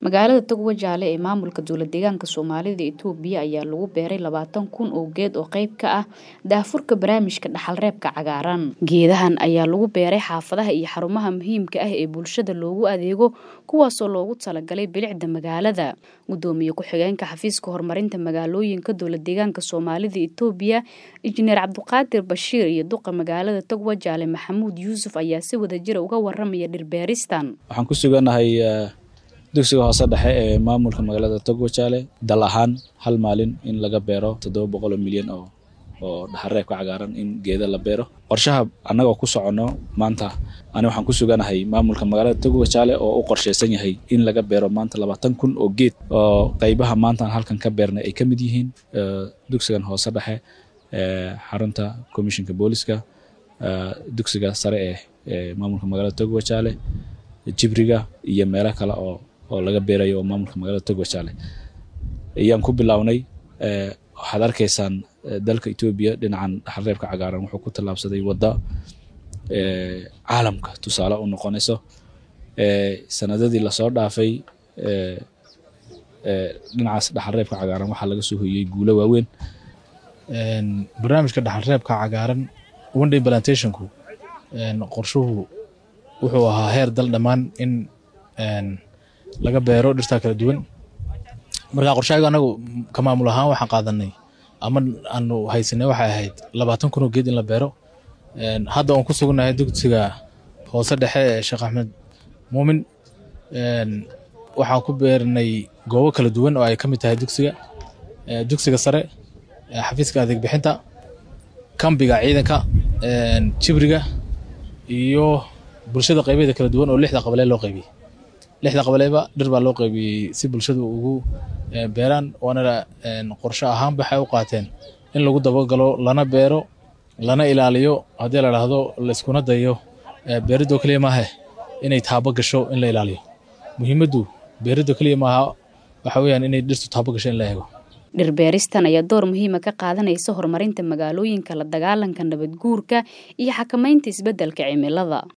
magaalada togwajaale ee maamulka dowladdeegaanka soomaalida itoobiya ayaa lagu beeray labaatan kun oo geed oo qayb ka ah daafurka barnaamijka dhaxalreebka cagaaran geedahan ayaa lagu beeray xaafadaha iyo xarumaha muhiimka ah ee bulshada loogu adeego kuwaasoo loogu talagalay bilicda magaalada gudoomiye ku-xigeenka xafiiska horumarinta magaalooyinka dowladdeegaanka soomaalida itoobiya injineer cabdiqaadir bashiir iyo duqa magaalada togwajaale maxamuud yuusuf ayaa si wadajira uga waramaya dhirbeeristan waxaan ku suganahay dugsiga hoose dhexe ee maamulka magaalada togwajaale dal ahaan hal maalin in laga beero toddoba boqol oo milyan oo oo dhaxalreebka cagaaran in geeda la beero qorshaha annagoo ku soconno maanta ani waxaan ku suganahay maamulka magaalada togwajaale oo u qorshaysan yahay in laga beero maanta labaatan kun oo geed oo qaybaha maantaan halkan ka beernay ay ka mid yihiin dugsigan hoose dhexe xarunta commissionka booliska dugsiga sare ee maamulka magaalada togwajaale jibriga iyo meelo kale oo oo laga beerayo oo maamulka magaalada togwajaale ayaan ku bilownay waxaad arkaysaan dalka etoobiya dhinacan dhaxalreebka cagaaran wuxuu ku tallaabsaday wadda caalamka tusaale u noqonayso sanadadii lasoo dhaafay dhinacaas dhaxalreebka cagaaran waxaa laga soo hoyey guulo waaweyn barnaamijka dhaxalreebka cagaaran one day plantationku qorshuhu wuxuu ahaa heer dal dhammaan in laga beero dhirtaa kala duwan marka qorshahaygu anagu ka maamul ahaan waxaan qaadanay ama aanu haysanay waxay ahayd labaatan kun oo geed in la beero hadda oon ku sugannahay dugsiga hoose dhexe ee sheekh axmed muumin waxaan ku beernay goobo kala duwan oo ay ka mid tahay dugsiga dugsiga sare xafiiska adeeg bixinta kambiga ciidanka jibriga iyo bulshada qaybeeda kala duwan oo lixda qabalee loo qaybiyey lixda qabaleyba dhir baa loo qaybiyey si bulshadu ugu beeraan waana qorsho ahaan waxay u qaateen in lagu dabagalo lana beero lana ilaaliyo haddii la dhahdo layskuna dayo beeridoo keliya maaha inay taabo gasho in la ilaaliyo muhiimaddu beeridoo keliya maaha waxa weyaan inay dhirtu taabo gasho in la eego dhirbeeristan ayaa door muhiima ka qaadanaysa horumarinta magaalooyinka la dagaalanka nabadguurka iyo xakamaynta isbeddelka cimilada